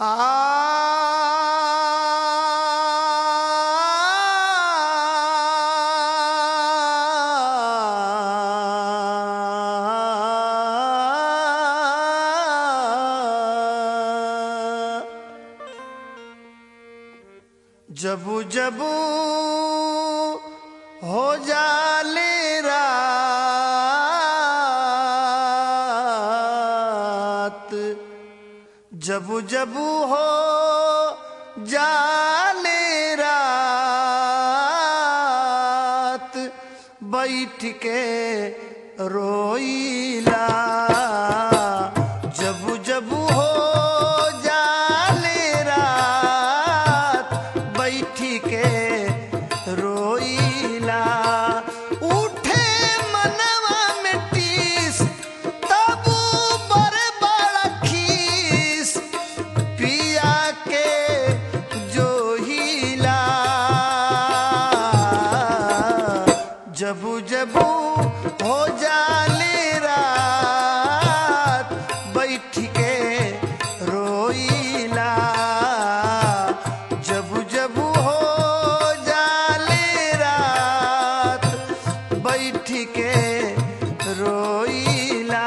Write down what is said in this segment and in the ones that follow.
जबू जबू हो जाले रात जबू जबू हो जाले रात बैठ के रोईला जबू जबू हो जाले रात बैठ के रोईला उठे मनवा में टीस तबू बड़े बड़ा खीस पिया के जो हिला जबू जबू हो जाले रात बैठ के रोईला जबू जबू हो जाले रात बैठ के रोईला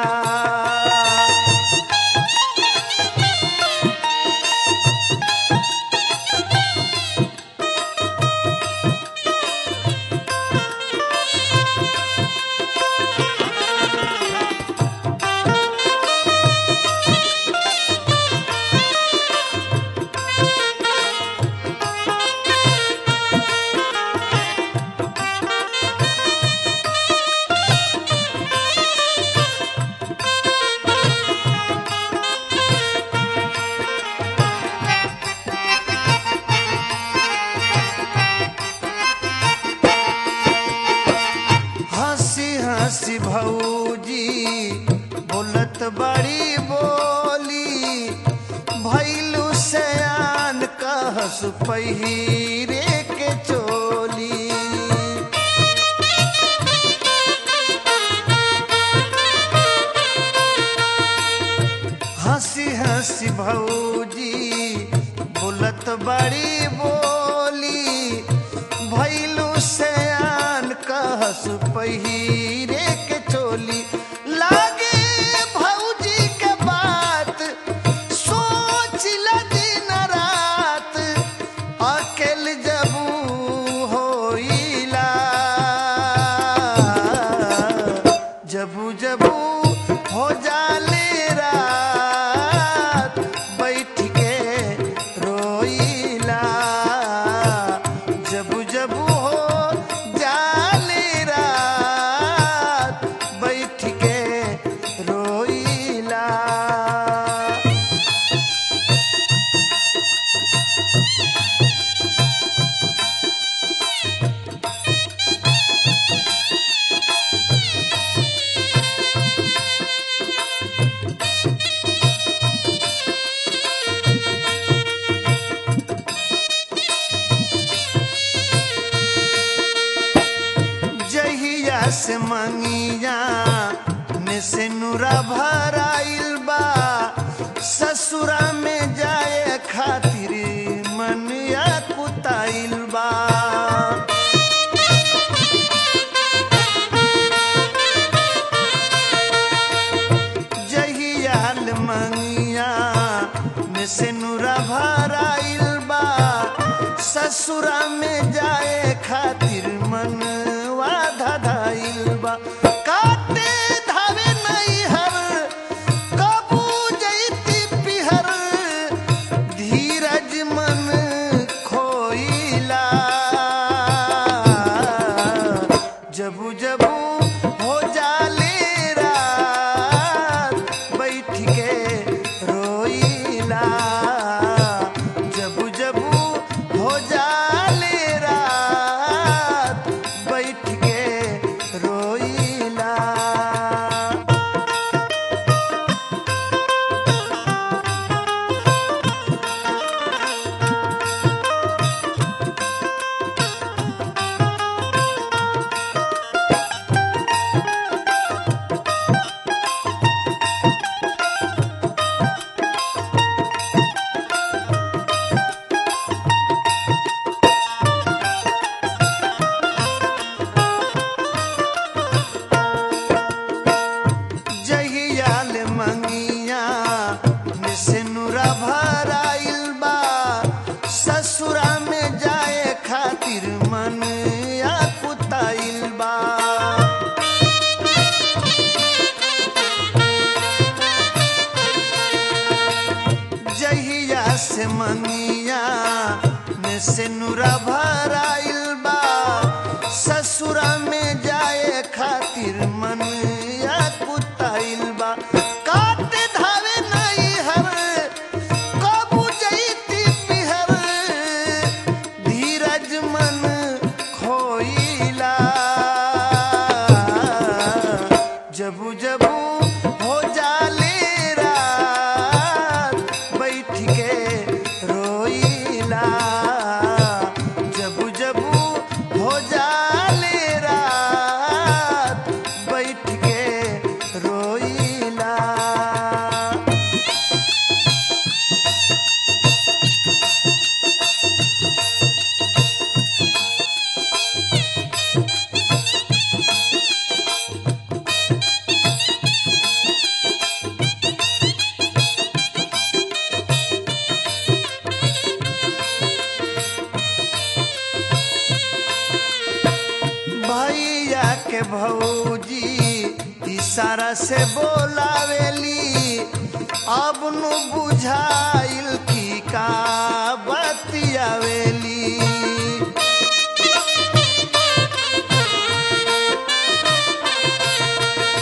हंसी हंसी भौजी बोलत बड़ी बोली भैलू सयान कहस पहिरे के चोली हंसी हंसी भौजी बोलत बड़ी बोली भैलू सयान कहस पहिरे के चोली लागे भौजी के बात सोच दिन रात अकेल जबू होइला जबू जबू हो जाले रात बैठ के रोइला जबू जबू हो जाले रात बैठ के रोइला जहिया से मंगिया ने से नुरा भराइल बा ससुरा में जाए खातिर मन या कुताइल बा जहियाल मंगिया में से नुरा भराइल बा ससुरा में जाए खातिर मन धधाइल बा काटे धावे नैहर कबू जैती पिहर धीरज मन खोइला जबू जबू हो जाले रात बैठ के रोइला जबू जबू हो जाले रात से नुरा भराइल बा ससुरा में जाए खातिर मन या कुताइल बा काटे धावे नहीं हर कबू जईती पिहर धीरज मन खोइला जबू जबू हो जाले रात बैठ के रोइला जबू जबू हो जाले रात बैठ के रोइला भैया के भौजी इशारा से बोलावेली अब नु बुझाइल की का बतियावेली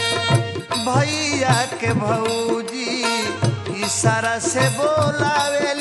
भैया के भौजी इशारा से बोलावे